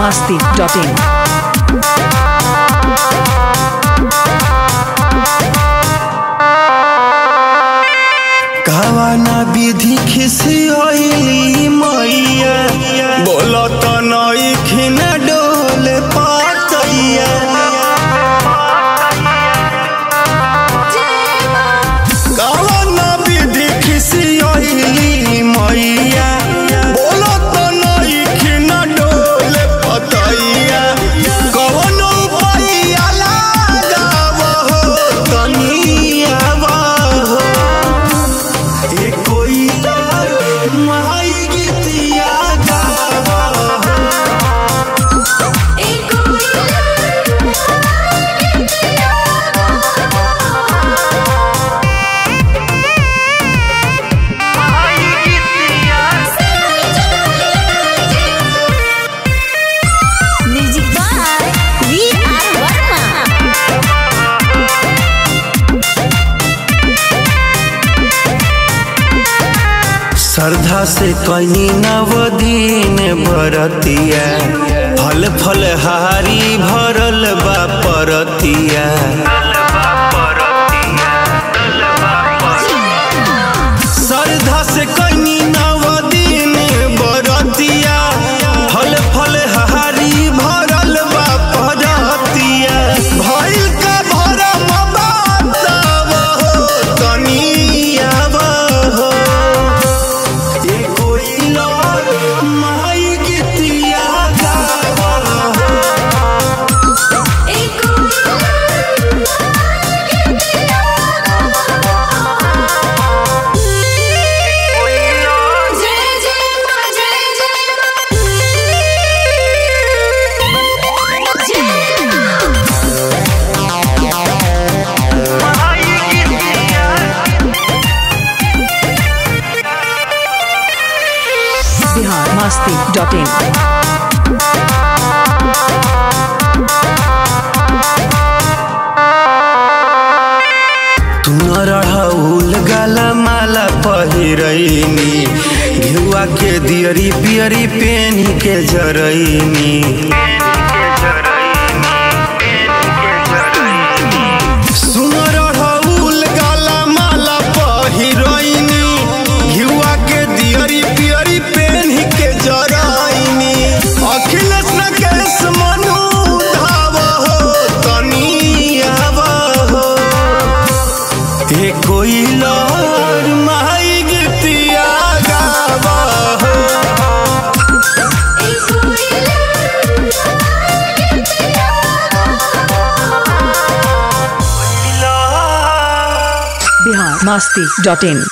masti.in. कवना विधि खिसियली मैया बोलो तो नई खिन डोल पातैया कवना विधि खिसियली मैया बोलो तो नई खिन डोल पतैया कवनो पैया लगाव हो तनिया हो ए कोई माई गीतिया गावा Music by V.R. Verma. श्रद्धा से कहीं नवदीन बरतिया फल फल हारी भरल बा परतिया श्रद्धा से कहीं नवदीन बरतिया फल फल हारी भरल बा परतिया भइल का भरम बातव हो तनिया हो ए कोई लौर माई गीतिया गावा Bihar masti.in. तुमरहुल गला माला पहिरैनी घिउआ के दियरी पियरी पेनी के जरैनी सुमरहुल गला माला पहिरैनी घिउआ के दियरी पियरी पेनी के जरैनी अखिलेश राकेश मनु धाव हो तनिया हो ए कोई लहर माई गीतिया गावा हो Bihar masti.in.